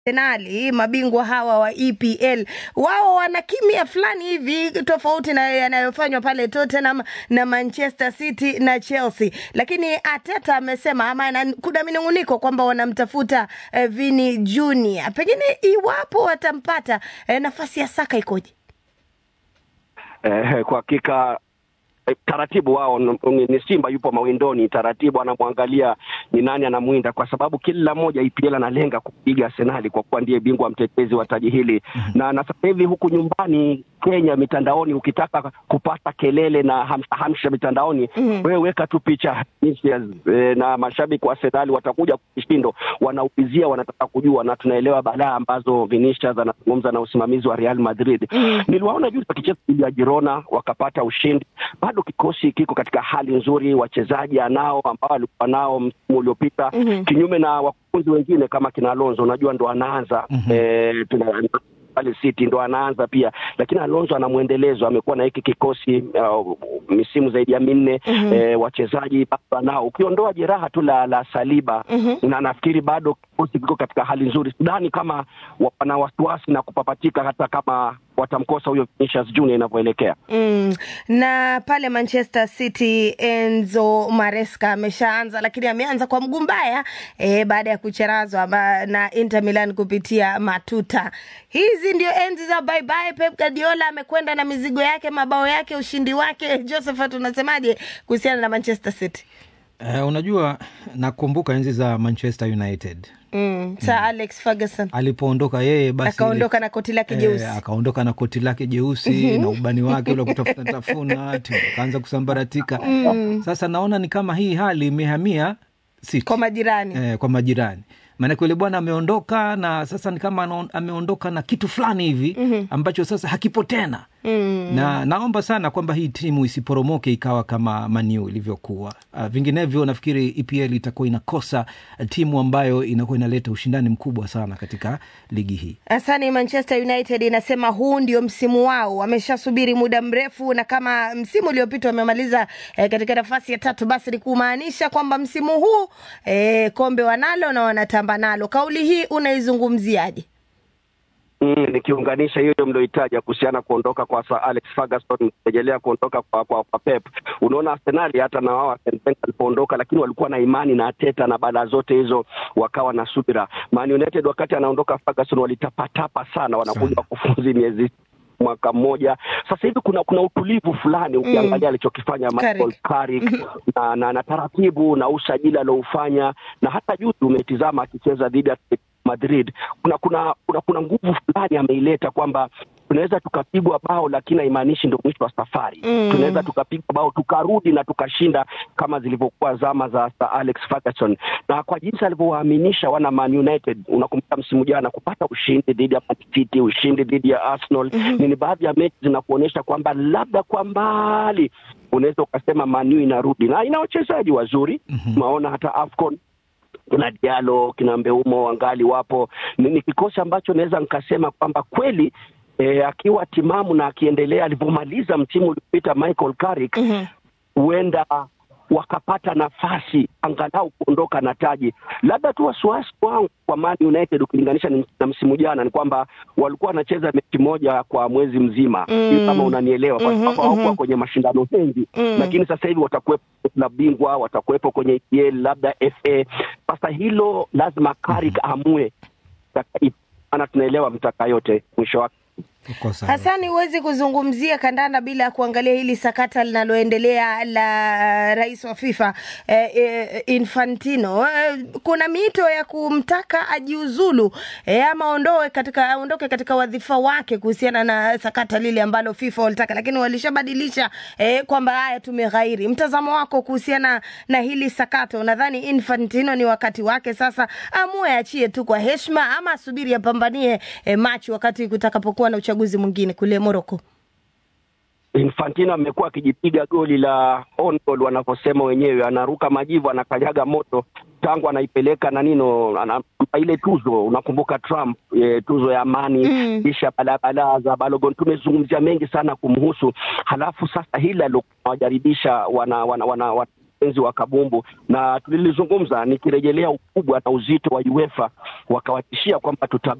Arsenali mabingwa hawa wa EPL wao wana kimya fulani hivi tofauti na yanayofanywa pale Tottenham na Manchester City na Chelsea, lakini Arteta amesema ama ana- kuna minung'uniko kwamba wanamtafuta eh, Vini Junior. Pengine iwapo watampata eh, nafasi ya Saka ikoje? Eh, kwa hakika eh, taratibu wao n- ni ni Simba yupo mawindoni, taratibu anamwangalia ni nani anamwinda, kwa sababu kila mmoja EPL analenga kupiga Arsenali kwa kuwa ndiye bingwa mtetezi wa taji hili na na sasa hivi huku nyumbani Kenya mitandaoni, ukitaka kupata kelele na hamsa hamsha mitandaoni Mhm. wewe weka tu picha Vinicius, eh, na mashabiki wa Arsenali watakuja kwa kishindo, wanaulizia, wanataka kujua, na tunaelewa balaa ambazo Vinicius anazungumza na usimamizi wa Real Madrid. Mhm. Niliwaona juzi wakicheza dhidi ya Girona wakapata ushindi. Bado kikosi kiko katika hali nzuri, wachezaji anao ambao alikuwa nao msimu uliopita, Mhm. kinyume na wakufunzi wengine kama kina Alonso, unajua ndo anaanza Mhm. eh, tuna- pale City ndo anaanza pia, lakini Alonso ana mwendelezo, amekuwa na hiki kikosi uh, misimu zaidi ya minne Mhm. eh, wachezaji bado anao, ukiondoa jeraha tu la, la Saliba Mhm. na nafikiri bado kikosi kiko katika hali nzuri. Sidhani kama wana wasiwasi na kupapatika hata kama watamkosa huyo Vinicius Junior inavyoelekea. Mm. Na pale Manchester City Enzo Maresca ameshaanza, lakini ameanza kwa mguu mbaya e, baada ya kucherazwa ma- na Inter Milan kupitia matuta. Hizi ndio enzi za bye bye. Pep Guardiola amekwenda na mizigo yake, mabao yake, ushindi wake. Josephat, unasemaje kuhusiana na Manchester City? Eh, unajua nakumbuka enzi za Manchester United Mm. Sir Alex Ferguson alipoondoka yeye basi akaondoka na koti lake jeusi. Eh, akaondoka na koti lake jeusi na ubani wake ule wa kutafuta tafuna timu akaanza kusambaratika. Sasa naona ni kama hii hali imehamia City. kwa majirani eh, kwa majirani maanake yule bwana ameondoka na sasa ni kama anaon- ameondoka na kitu fulani hivi ambacho sasa hakipo tena mm. na naomba sana kwamba hii timu isiporomoke ikawa kama maniu ilivyokuwa uh, vinginevyo nafikiri EPL itakuwa inakosa timu ambayo inakuwa inaleta ushindani mkubwa sana katika ligi hii Asani, Manchester United inasema huu ndio msimu wao, wameshasubiri muda mrefu, na kama msimu uliopita wamemaliza eh, katika nafasi ya tatu, basi ni kumaanisha kwamba msimu huu eh, kombe wanalo na wanatamba nalo. Kauli hii unaizungumziaje? Mm, nikiunganisha hiyo mlioitaja kuhusiana kuondoka kwa Sir Alex Ferguson, kurejelea kuondoka kwa, kwa, kwa Pep. Unaona Arsenali hata na wao Arsene Wenger alipoondoka, lakini walikuwa na imani na Arteta na baada zote hizo wakawa na subira. Man United wakati anaondoka Ferguson walitapatapa sana, wanakuja wakufunzi miezi mwaka mmoja sasa hivi kuna kuna utulivu fulani ukiangalia alichokifanya Michael Carrick na, na, na taratibu na usajili alioufanya na hata juzi umetizama akicheza dhidi ya Atletico Madrid kuna kuna kuna, kuna nguvu fulani ameileta kwamba tunaweza tukapigwa bao lakini haimaanishi ndio mwisho wa safari Mm. tunaweza tukapigwa bao tukarudi na tukashinda kama zilivyokuwa zama za Sir Alex Ferguson na kwa jinsi alivyowaaminisha wana Man United unakumbuka msimu jana kupata ushindi dhidi ya Man City ushindi dhidi ya Arsenal ni ni baadhi ya mechi zinakuonyesha kwamba labda kwa mbali unaweza ukasema Man U inarudi na ina wachezaji wazuri maona hata AFCON kuna Diallo kina Mbeumo wangali wapo. Ni, ni kikosi ambacho naweza nikasema kwamba kweli eh, akiwa timamu na akiendelea alivyomaliza msimu uliopita Michael Carrick huenda wakapata nafasi angalau kuondoka na taji. Labda tu wasiwasi wangu kwa Man United ukilinganisha ni- na msimu jana ni kwamba walikuwa wanacheza mechi moja kwa mwezi mzima Mm. kama unanielewa, kwa Mhm, sababu hawakuwa mhm. kwenye mashindano mengi Mm. lakini sasa hivi watakuwepo na bingwa, watakuwepo kwenye EPL labda FA. Sasa hilo lazima Carrick amue, maana tunaelewa mtaka yote mwisho wake Uko sawa. Hasani, huwezi kuzungumzia kandanda bila ya kuangalia hili sakata linaloendelea la rais wa FIFA eh, eh, Infantino. Eh, kuna miito ya kumtaka ajiuzulu eh, ama ondoe katika aondoke katika wadhifa wake kuhusiana na sakata lile ambalo FIFA walitaka, lakini walishabadilisha eh, kwamba haya tumeghairi. Mtazamo wako kuhusiana na hili sakata, unadhani Infantino ni wakati wake sasa amue achie tu kwa heshima ama asubiri apambanie eh, Machi wakati kutakapokuwa na uchaguzi mwingine kule Morocco? Infantino amekuwa akijipiga goli la on goal wanavyosema wenyewe, anaruka majivu, anakanyaga moto tangu anaipeleka na nino ana, ile tuzo unakumbuka Trump e, tuzo ya amani Mm. kisha balabala za Balogun. Tumezungumzia mengi sana kumhusu, halafu sasa hili alowajaribisha wana, wana, wana, wana wapenzi wa kabumbu, na tulilizungumza nikirejelea ukubwa na uzito wa UEFA, wakawatishia kwamba tuta